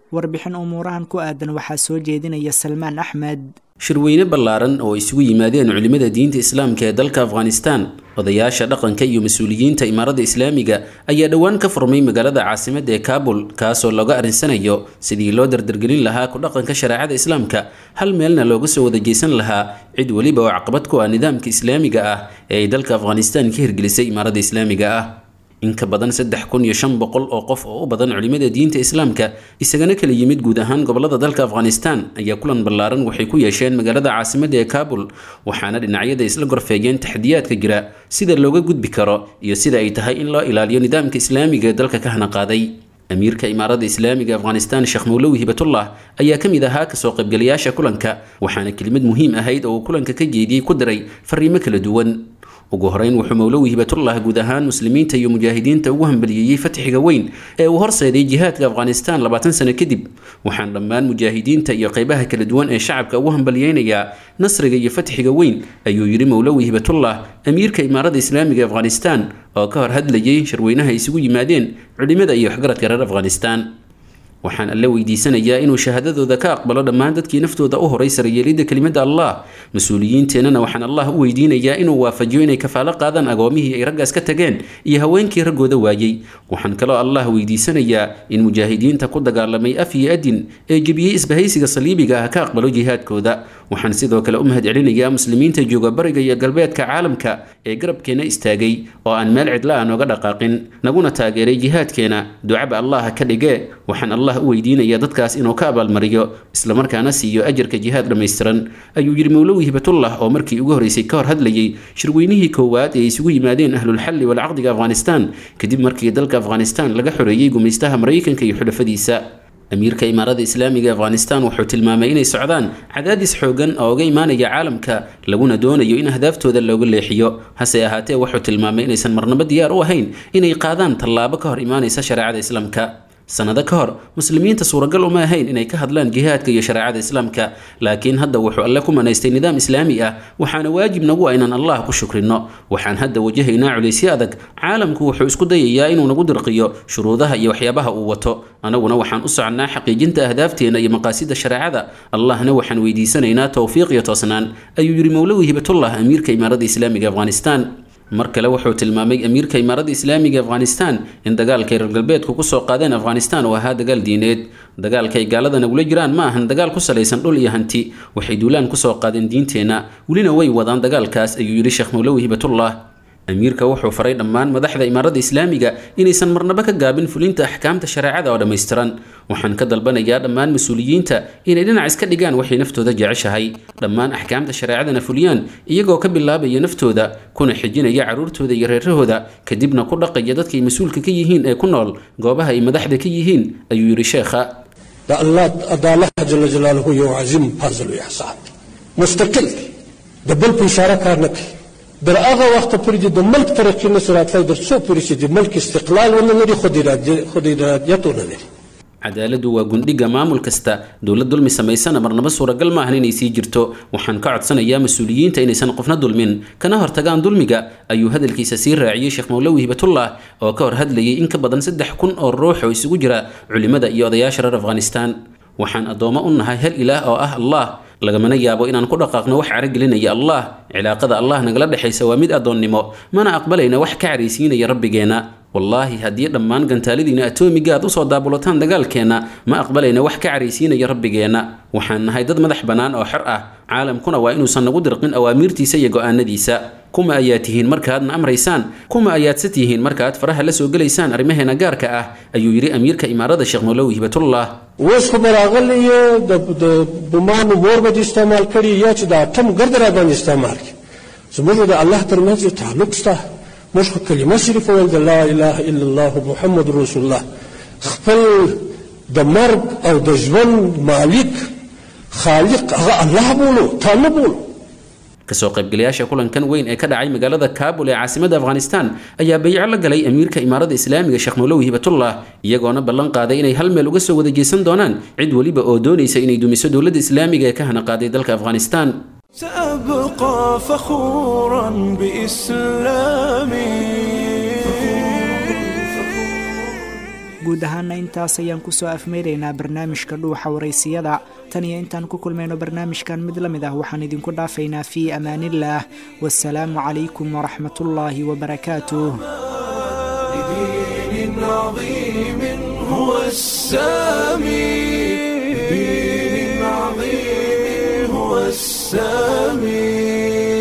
[SPEAKER 2] warbixin umuurahan ku aadan waxaa soo jeedinaya salmaan axmed
[SPEAKER 10] shirweyne ballaaran oo isugu yimaadeen culimmada diinta islaamka ee dalka afghanistan odayaasha dhaqanka iyo mas-uuliyiinta imaaradda islaamiga ayaa dhowaan ka furmay magaalada caasimadda ee kaabul kaasoo looga arinsanayo sidii loo dardargelin lahaa ku dhaqanka shareecada islaamka hal meelna looga soo wada jeesan lahaa cid weliba oo caqabad ku ah nidaamka islaamiga ah ee ay dalka afghanistan ka hirgelisay imaaradda islaamiga ah in ka badan saddex kun iyo shan boqol oo qof oo u badan culimmada diinta islaamka isagana kala yimid guud ahaan gobolada dalka afghanistan ayaa kulan ballaaran waxay ku yeesheen magaalada caasimadda ee kaabul waxaana dhinacyada isla gorfeeyeen taxdiyaadka jira sida looga gudbi karo iyo sida ay tahay in loo ilaaliyo nidaamka islaamiga ee dalka ka hana qaaday amiirka imaaradda islaamiga afghanistan sheekh mowlowi hibatullah ayaa ka mid ahaa kasoo qaybgalayaasha kulanka waxaana kelimad muhiim ahayd oo uu kulanka ka jeediyey ku diray fariimo kala duwan ugu horeyn wuxuu mowlowi hibatullah guud ahaan muslimiinta iyo mujaahidiinta ugu hambaliyeeyey fatxiga weyn ee uu horseeday jihaadka afghanistan labaatan sano kadib waxaan dhammaan mujaahidiinta iyo qeybaha kala duwan ee shacabka ugu hambaliyeynayaa nasriga iyo fatxiga weyn ayuu yidhi mowlowi hibatullah amiirka imaaradda islaamiga afghanistan oo ka hor hadlayay shirweynaha isugu yimaadeen culimada iyo waxgaradka reer afghanistan waxaan alle weydiisanayaa inuu shahaadadooda ka aqbalo dhammaan dadkii naftooda u horay sarayeelidda kelimada allah mas-uuliyiinteennana waxaan allah u weydiinayaa inuu waafajiyo inay kafaalo qaadaan agoomihii ay raggaas ka tageen iyo haweenkii raggooda waayey waxaan kaloo allah weydiisanayaa in mujaahidiinta ku dagaalamay af iyo adin ee jebiyey isbahaysiga saliibiga ah ka aqbalo jihaadkooda waxaan sidoo kale u mahad celinayaa muslimiinta jooga bariga iyo galbeedka caalamka ee garabkeenna istaagay oo aan meel cidla ah nooga dhaqaaqin naguna taageeray jihaadkeena ducaba allah ka dhige waxaan allah u weydiinayaa dadkaas inuu ka abaalmariyo islamarkaana siiyo ajarka jihaad dhammaystiran ayuu yidhi mowlowi hibatullah oo markii ugu horreysay ka hor hadlayey shirweynihii koowaad ee isugu yimaadeen ahlulxalli walcaqdiga afghanistan kadib markii dalka afghanistan laga xoreeyey gumaystaha maraykanka iyo xulafadiisa amiirka imaaradda islaamiga afghanistan wuxuu tilmaamay inay socdaan cadaadis xoogan oo uga imaanaya caalamka laguna doonayo in ahdaaftooda looga leexiyo hase ahaatee wuxuu tilmaamay inaysan marnabo diyaar u ahayn inay qaadaan tallaabo ka hor imaanaysa shareecada islaamka sanado ka hor muslimiinta suuragal uma ahayn inay ka hadlaan jihaadka iyo shareecada islaamka laakiin hadda wuxuu alle ku manaystay nidaam islaami ah waxaana waajib nagu ah inaan allah ku shukrino waxaan hadda wajahaynaa culaysyo adag caalamku wuxuu isku dayayaa inuu nagu dirqiyo shuruudaha iyo waxyaabaha uu wato anaguna waxaan u soconnaa xaqiijinta ahdaafteena iyo maqaasida shareecada allahna waxaan weydiisanaynaa towfiiq iyo toosnaan ayuu yidhi mowlowi hibatullah amiirka imaaradda islaamiga afghanistan mar kale wuxuu tilmaamay amiirka imaaradda islaamiga afghanistan in dagaalkay reer galbeedku kusoo qaadeen afghanistan uu ahaa dagaal diineed dagaalkay gaalada nagula jiraan ma ahan dagaal ku salaysan dhul iyo hanti waxay duulaan kusoo qaadeen diinteenna welina way wadaan dagaalkaas ayuu yidhi sheekh mowlowi hibatullah amiirka wuxuu faray dhammaan madaxda imaaradda islaamiga inaysan marnaba ka gaabin fulinta axkaamta shareecada oo dhammaystiran waxaan ka dalbanayaa dhammaan mas-uuliyiinta inay dhinac iska dhigaan waxay naftooda jeceshahay dhammaan axkaamta shareecadana fuliyaan iyagoo ka bilaabaya naftooda kuna xijinaya carruurtooda iyo reerahooda kadibna ku dhaqaya dadkay mas-uulka ka yihiin ee ku nool goobaha ay madaxda ka yihiin ayuu yidhi sheekha
[SPEAKER 11] دا الله دا الله جل جلاله یو عظیم فضل او احسان مستقل دی د بل په اشاره کار نه کوي در هغه وخت پورې چې د ملک ترقي نه سراتلی در څو پورې چې د ملک استقلال ونه لري خود ارادي- خود ارادیت ونه لري
[SPEAKER 10] cadaaladdu waa gundhiga maamul kasta dowlad dulmi samaysana marnaba suuragal ma ahan inay sii jirto waxaan ka codsanayaa mas-uuliyiinta inaysan qofna dulmin kana hortagaan dulmiga ayuu hadalkiisa sii raaciyey sheekh mowlowi hibatullah oo ka hor hadlayay in ka badan saddex kun oo ruux oo isugu jira culimada iyo odayaasha reer afghanistan waxaan addoommo u nahay hal ilaah oo ah allah lagamana yaabo inaan ku dhaqaaqno wax caragelinaya allah cilaaqada allah nagala dhexaysa waa mid addoonnimo mana aqbalayna wax ka caraysiinaya rabbigeenna wallaahi haddii dhammaan gantaaladiina atoomiga aad usoo daabulataan dagaalkeenna ma aqbalayna wax ka caraysiinaya rabbigeenna waxaan nahay dad madax bannaan oo xor ah caalamkuna waa inuusan nagu dirqin awaamiirtiisa iyo go'aanadiisa kuma ayaad tihiin markaadna amraysaan kuma ayaadse tihiin markaad faraha la soo gelaysaan arrimaheena gaarka ah ayuu yidhi amiirka imaarada sheekh mowlowi hibatullah
[SPEAKER 11] اوس خو به راغلی یې د د بمانو مور به دې استعمال کړي یا چې د اتم ګرد را باندې استعمال کړي زموږ د الله ترمنځ یو تعلق شته موږ خو کلمه شریفه ویل د لا اله الا الله محمد رسول الله خپل د مرګ او د ژوند مالک خالق هغه الله بولو تا نه بولو
[SPEAKER 10] kasoo qaybgalayaasha kulankan weyn ee ka dhacay magaalada kaabul ee caasimadda afghanistan ayaa bayco la galay amiirka imaaradda islaamiga sheekh mowlowi hibatullah iyagoona ballan qaaday inay hal meel uga soo wada jeesan doonaan cid weliba oo doonaysa inay dumiso dowladda islaamiga ee ka hana qaaday dalka afghanistan
[SPEAKER 12] سأبقى فخورا بإسلامي
[SPEAKER 2] guud ahaana intaas ayaan kusoo afmeynaynaa barnaamijka dhuuxa waraysiyada tan iyo intaan ku kulmayno barnaamijkan mid la mid ah waxaan idinku dhaafaynaa fii amaaniillaah wasalaamu calaykum waraxmatullaahi wabarakaatuh
[SPEAKER 12] بدين عظيم هو السامي بدين عظيم هو السامي